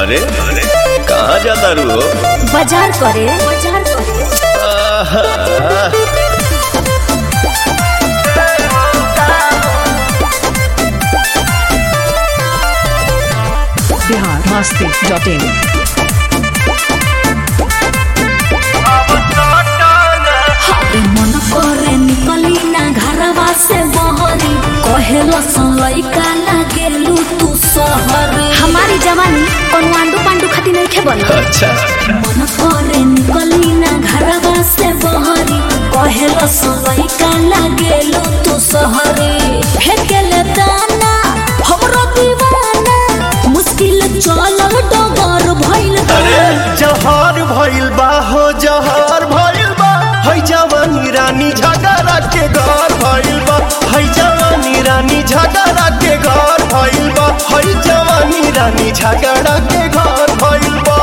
अरे अरे कहाँ जाता रू हो बाजार करे बाजार करे आहा, बिहार मस्ती डॉट इन हाय मन करे निकली ना घरवा से बहरी कहेलो लइका लागेलू तू सहरी हमारी जवानी कौन आंडू पांडू खाती नहीं खे बनी अच्छा मन करे निकली ना घरवा से बहरी कहेलो लइका लागेलू तू सहरी फेंकेले दाना हमरो दीवाना मुश्किल चलल डगर भइल बा। अरे जहर भइल बा हो जहर भइल बा है जवानी रानी झगड़ा के घर भइल बा है जवानी रानी झगड़ा के घर भइल बा है जवानी रानी झगड़ा के घर भइल बा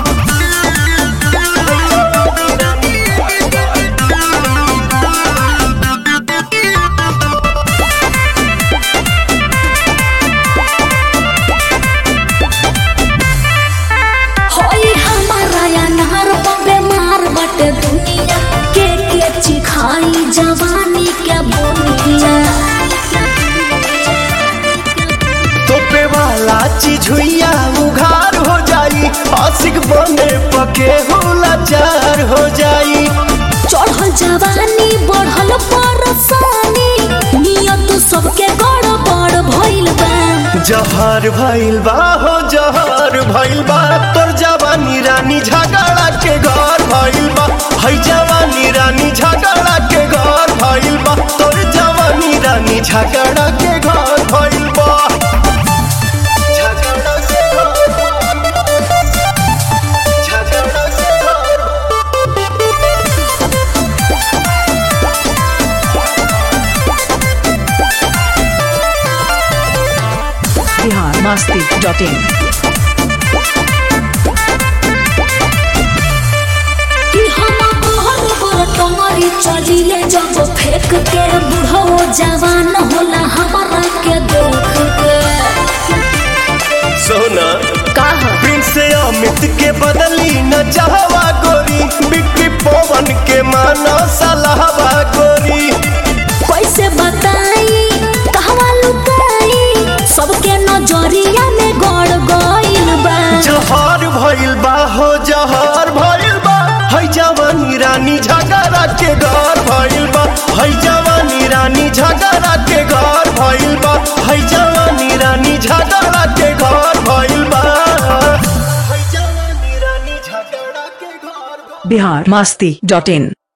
होई हमारा अनार बेमार बटे दुनिया के के चिखाई जवानी के बोनिया तोपे वाला चीज हुइया उघार हो जाई आशिक बने पके होला चार हो जाई चढ़ल जवानी बढ़ल परसानी नियत सबके गड़बड़ भइल बा जहर भइल बा हो जहर भइल बा तोर जवानी रानी झगड़ा के घर भइल बा है जवानी रानी झगड़ा के घर भइल बा तोर जवानी रानी झगड़ा के घर भइल बा झगड़ा के घर झगड़ा के घर बिहार मस्ती डॉट इन कि हम घर पर टंगरी चलिले जब फेंक के बुढ़ो जवान होला हमारा के देख के सोना कहा प्रिंस अमित के बदली न चाहवा गोरी बिक्री पवन के मानो सलाहवा गोरी कैसे बताई कहवा लुकाई सबके नजरिया में गड़ गइल बा जहर भइल बा हो जहर भइल बा है जवानी रानी झगड़ा के घर भइल बा है जवानी रानी झगड़ा के घर भइल बा है जवानी रानी झगड़ा के घर भइल बा है जवानी रानी झगड़ा के घर बिहार मस्ती डॉट इन